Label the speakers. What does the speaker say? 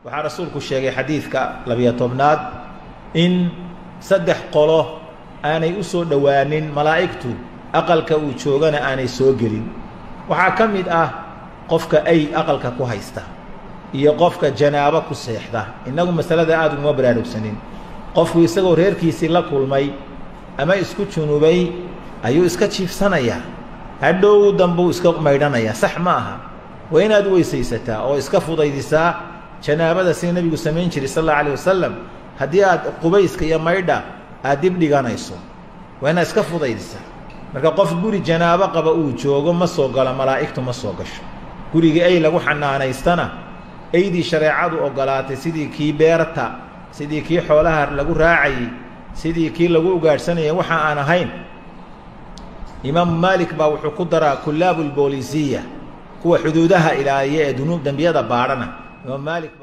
Speaker 1: waxaa rasuulku sheegay xadiidka labiyo tobnaad in saddex qolo aanay u soo dhowaanin malaa'igtu aqalka uu joogana aanay soo gelin waxaa ka mid ah qofka ay aqalka ku haysta iyo qofka janaabo ku seexda innagu masalada aada uguma baraarugsanin qofku isagoo reerkiisii la kulmay ama isku junubay ayuu iska jiifsanayaa hadhow dambuu iska maydhanayaa sax ma aha waa inaad weysaysataa oo iska fudaydisaa janaabada sida nebigu samayn jiray sal alla alayh wasalam haddii aad qubayska iyo maydha aad dib dhiganayso waa inaad iska fudaydisaa marka qof guri janaabo qaba uu joogo ma soo galo malaa'igtu ma soo gasho gurigii ay lagu xanaanaystana aydii shareecadu ogolaatay sidii kii beerta sidii kii xoolaha lagu raacayey sidii kii lagu ugaadhsanayay waxa aan ahayn imaamu maalik baa wuxuu ku daraa kulaabu lboolisiya kuwa xuduudaha ilaaliya ee dunuub dembiyada baadhana imaam maalik